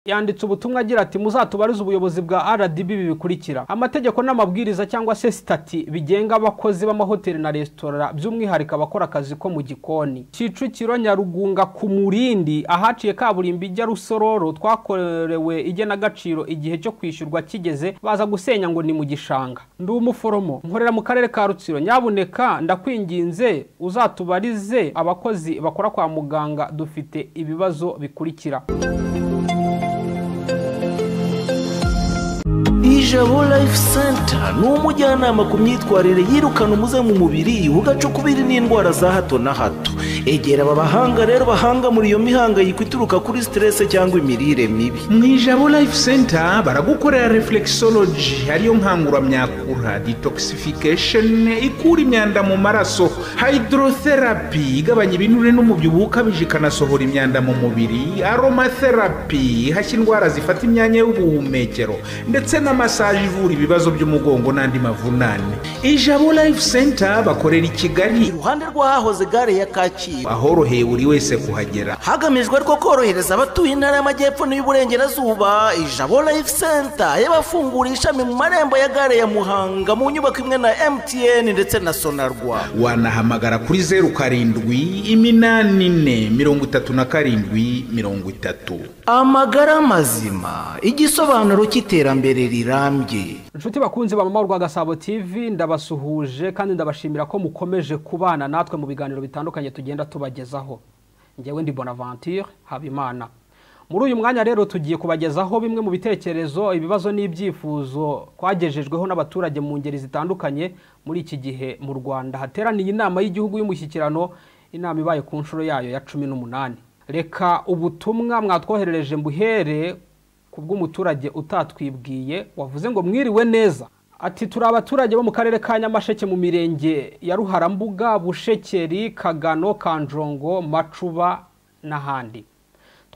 yanditse ubutumwa agira ati muzatubarize ubuyobozi bwa rdb ibi bikurikira amategeko n'amabwiriza cyangwa se sitati bigenga abakozi b'amahoteli na resitora by'umwihariko abakora akazi ko mu gikoni kicukiro nyarugunga ku murindi ahaciye kaburimbo ijya rusororo twakorewe igenagaciro igihe cyo kwishyurwa kigeze baza gusenya ngo ni mu gishanga ndi umuforomo nkorera mu karere ka rutsiro nyabuneka ndakwinginze uzatubarize abakozi bakora kwa muganga dufite ibibazo bikurikira ijabo life center ni umujyanama ku myitwarire yirukana umuze mu mubiri ugacukubiri n'indwara za hato na hato egera aba bahanga rero bahanga muri iyo mihangayiko ituruka kuri siterese cyangwa imirire mibi mu ijabo life center baragukorera reflexology ariyo nkanguramyakura detoxification ikura imyanda mu maraso hydrotherapy igabanya ibinure n'umubyibuho ukabije ikanasohora imyanda mu mubiri aromatherapy ihashya indwara zifata imyanya y'ubuhumekero ndetse na masaje ivura ibibazo by'umugongo n'andi mavunane ijabo life center bakorera i kigali iruhande rw'ahahoze gare ya kacyiru ahoroheye buri wese kuhagera hagamijwe rwo korohereza abatuye intara y'amajyepfo n'iy'uburengerazuba ijabo life center yabafunguriye ishami mu marembo ya gare ya muhanga mu nyubako imwe na mtn ndetse na sonarwa wanahamagara kuri zeru karindwi iminani ine mirongo itatu na karindwi mirongo itatu amagara mazima igisobanuro cy'iterambere rirambye inshuti bakunzi ba mama Gasabo tv ndabasuhuje kandi ndabashimira ko mukomeje kubana natwe mu biganiro bitandukanye tugenda tubagezaho ngewe ndi bonaventure habimana muri uyu mwanya rero tugiye kubagezaho bimwe mu bitekerezo ibibazo n'ibyifuzo twagejejweho n'abaturage mu ngeri zitandukanye muri iki gihe mu rwanda hateraniye inama y'igihugu y'umushyikirano inama ibaye ku nshuro yayo ya cumi n'umunani reka ubutumwa mwatwoherereje mbuhere ku bw'umuturage utatwibwiye wavuze ngo mwiriwe neza ati turi abaturage bo mu karere ka nyamasheke mu mirenge ya ruharambuga bushekeri kagano kanjongo macuba n'ahandi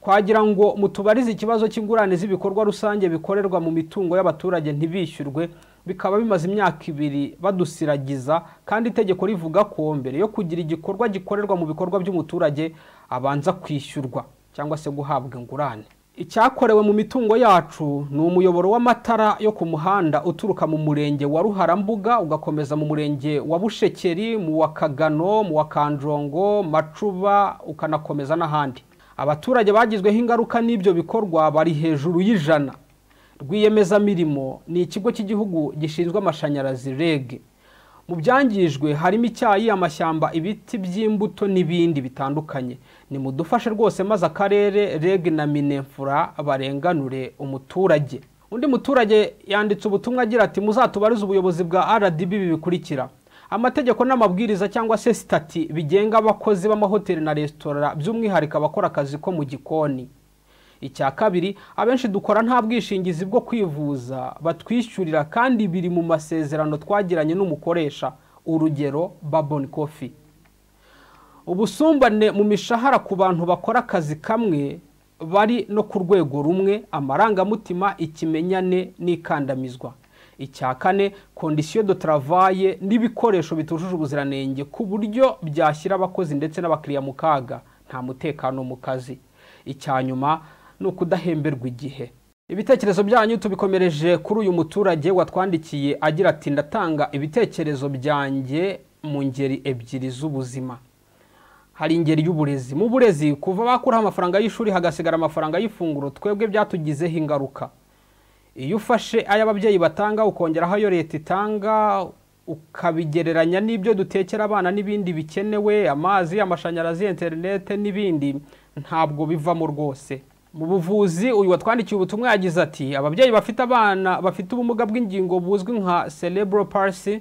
twagira ngo mutubarize ikibazo cy'ingurane z'ibikorwa rusange bikorerwa mu mitungo y'abaturage ntibishyurwe bikaba bimaze imyaka ibiri badusiragiza kandi itegeko rivuga ko mbere yo kugira igikorwa gikorerwa mu bikorwa by'umuturage abanza kwishyurwa cyangwa se guhabwa ingurane icyakorewe mu mitungo yacu ni umuyoboro w'amatara yo ku muhanda uturuka mu murenge wa ruharambuga ugakomeza mu murenge wa bushekeri mu wa kagano mu wa kanjongo macuba ukanakomeza n'ahandi abaturage bagizweho ingaruka n'ibyo bikorwa bari hejuru y'ijana rwiyemezamirimo ni ikigo cy'igihugu gishinzwe amashanyarazi reg mu byangijwe harimo icyayi amashyamba ibiti by'imbuto n'ibindi bitandukanye nimudufashe rwose maze akarere reg na minefura barenganure umuturage undi muturage yanditse ubutumwa agira ati muzatubarize ubuyobozi bwa rdb ibi bikurikira amategeko n'amabwiriza cyangwa se sitati bigenga abakozi b'amahoteli na resitora by'umwihariko abakora akazi ko mu gikoni icya kabiri abenshi dukora nta bwishingizi bwo kwivuza batwishyurira kandi biri mu masezerano twagiranye n'umukoresha urugero baboni kofi ubusumbane mu mishahara ku bantu bakora akazi kamwe bari no ku rwego rumwe amarangamutima ikimenyane n'ikandamizwa icya kane kondisiyo do taravaye n'ibikoresho bitujuje ubuziranenge ku buryo byashyira abakozi ndetse n'abakiriya mu kaga nta mutekano mu kazi icya nyuma ni ukudahemberwa igihe ibitekerezo byanyu tubikomereje kuri uyu muturage watwandikiye agira ati ndatanga ibitekerezo byanjye mu ngeri ebyiri z'ubuzima hari ingeri y'uburezi mu burezi kuva bakuraho amafaranga y'ishuri hagasigara amafaranga y'ifunguro twebwe byatugizeho ingaruka iyo ufashe ayo ababyeyi batanga ukongeraho ayo leta itanga ukabigereranya n'ibyo dutekera abana n'ibindi bikenewe amazi amashanyarazi interinete n'ibindi ntabwo bivamo rwose mu buvuzi uyu watwandikiye ubutumwa yagize ati ababyeyi bafite abana bafite ubumuga bw'ingingo buzwi nka cerebral palsy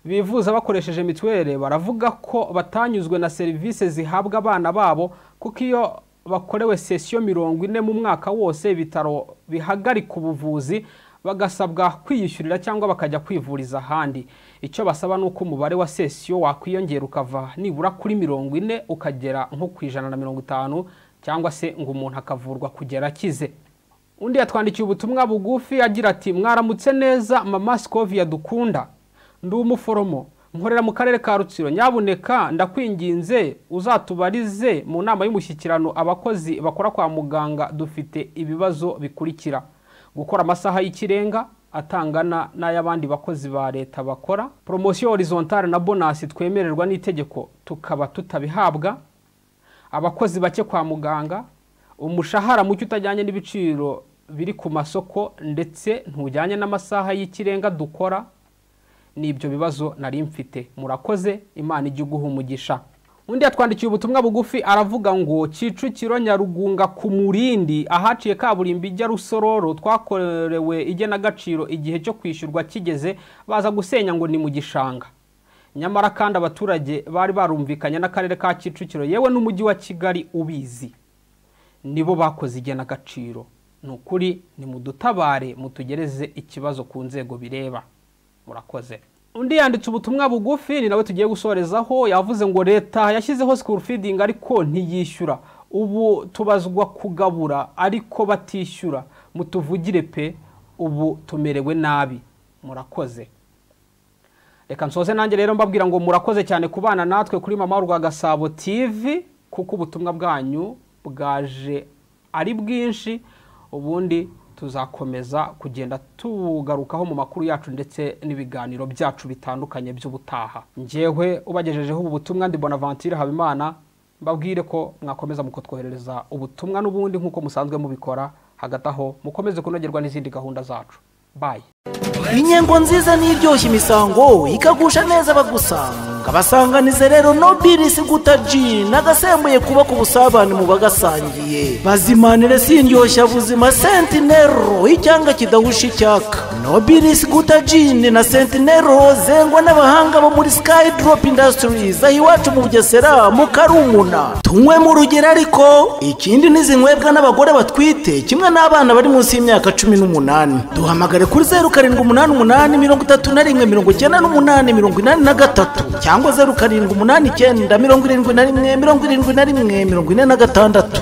bivuza bakoresheje mituweli baravuga ko batanyuzwe na serivisi zihabwa abana babo kuko iyo bakorewe sesiyo mirongo ine mu mwaka wose ibitaro bihagarika ubuvuzi bagasabwa kwiyishyurira cyangwa bakajya kwivuriza ahandi icyo basaba ni uko umubare wa sesiyo wakwiyongera ukava nibura kuri mirongo ine ukagera nko ku ijana na mirongo itanu cyangwa se ngo umuntu akavurwa kugera akize undi yatwandikiye ubutumwa bugufi agira ati mwaramutse neza mama sikoviya dukunda ndi umuforomo nkorera mu karere ka rutsiro nyabuneka ndakwinginze uzatubarize mu nama y'umushyikirano abakozi bakora kwa muganga dufite ibibazo bikurikira gukora amasaha y'ikirenga atangana n'ay'abandi bakozi ba leta bakora poromosiyo horizontale na bonasi twemererwa n'itegeko tukaba tutabihabwa abakozi bake kwa muganga umushahara muke utajyanye n'ibiciro biri ku masoko ndetse ntujyanye n'amasaha y'ikirenga dukora ni ibyo bibazo nari mfite murakoze imana ijya iguha umugisha undi yatwandikiye ubutumwa bugufi aravuga ngo kicukiro nyarugunga ku murindi ahaciye kaburimbo ijya rusororo twakorewe igenagaciro igihe cyo kwishyurwa kigeze baza gusenya ngo ni mu gishanga nyamara kandi abaturage bari barumvikanye n'akarere ka kicukiro yewe n'umujyi wa kigali ubizi nibo bakoze igenagaciro ni ukuri ni mudutabare mutugereze ikibazo ku nzego bireba murakoze undi yanditse ubutumwa bugufi ni nawe tugiye gusorezaho yavuze ngo leta yashyizeho sikuru fidingi ariko ntiyishyura ubu tubazwa kugabura ariko batishyura mutuvugire pe ubu tumerewe nabi murakoze reka nsoze nanjye rero mbabwira ngo murakoze cyane kubana natwe kuri mama rwa gasabo tv kuko ubutumwa bwanyu bwaje ari bwinshi ubundi tuzakomeza kugenda tugarukaho mu makuru yacu ndetse n'ibiganiro byacu bitandukanye by'ubutaha ngewe ubagejejeho ubu butumwa ndi bonavantire habimana mbabwire ko mwakomeza mukutwoherereza ubutumwa n'ubundi nk'uko musanzwe mubikora hagati aho mukomeze kunogerwa n'izindi gahunda zacu bayi inyengo nziza n'iryoshya imisango ikagusha neza abagusanga abasanganize rero nobilisi guta jini n'agasembuye kubaka ubusabane mu bagasangiye bazimanire si indyoshya buzima sentinero icyanga kidahusha icyaka nobilisi guta jini na sentinero zengwa n'abahanga bo muri sky drop industries aho iwacu mu bugesera mu karumuna tunywe mu rugero ariko ikindi ntizinywebwa n'abagore batwite kimwe n'abana bari munsi y'imyaka cumi n'umunani duhamagare kuri zeru karindwi umunani umunani mirongo itatu na rimwe mirongo icyenda n'umunani mirongo inani na gatatu cyangwa zeru karindwi umunani icyenda mirongo irindwi na rimwe mirongo irindwi na rimwe mirongo ine na gatandatu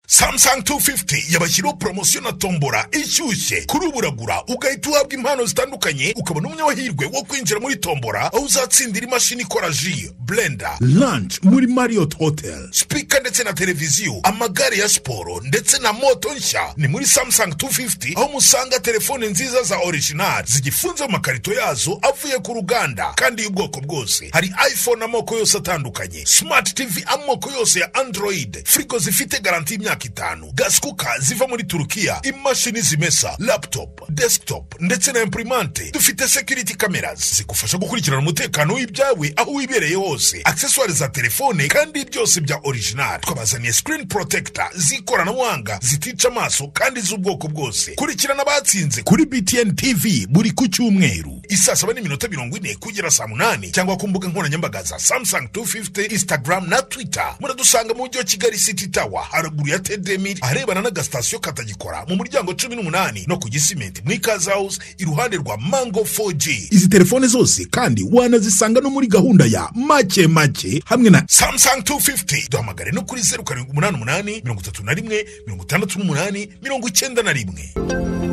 samsung 250 yabashyiriho poromosiyo na tombora ishyushye kuri ubu uragura ugahita uhabwa impano zitandukanye ukabona umunyamahirwe wo kwinjira muri tombora aho uzatsindira imashini ikora ji blender lunch muri marriott hotel speaker ndetse na televiziyo amagare ya siporo ndetse na moto nshya ni muri samsung 250 aho musanga telefone nziza za original zigifunze mu makarito yazo avuye ku ruganda kandi y'ubwoko bwose hari iphone amoko yose atandukanye smart tv amoko yose ya android frigo zifite garanti y'imyaka imyaka itanu gaskuka ziva muri turukiya imashini zimesa laptop desktop ndetse na imprimante dufite security cameras zigufasha gukurikirana umutekano w'ibyawe aho wibereye hose accessoire za telefone kandi byose bya original twabazaniye screen protector z'ikoranabuhanga zitica amaso kandi z'ubwoko bwose kurikirana abatsinze kuri btn tv buri ku cyumweru isaa saba n'iminota mirongo ine kugera saa munani cyangwa ku mbuga nkoranyambaga za samsung 250 instagram na twitter muradusanga mu mujyi wa kigali city tower haruguru ya tedemir arebana n'agasitasiyo katagikora mu muryango cumi n'umunani no ku gisimenti mu ikaza house iruhande rwa mango 4g izi telefone zose kandi wanazisanga no muri gahunda ya make make hamwe na samsung 250 duhamagare no kuri zeru karindwi umunani umunani mirongo itatu na rimwe mirongo itandatu n'umunani mirongo icyenda na rimwe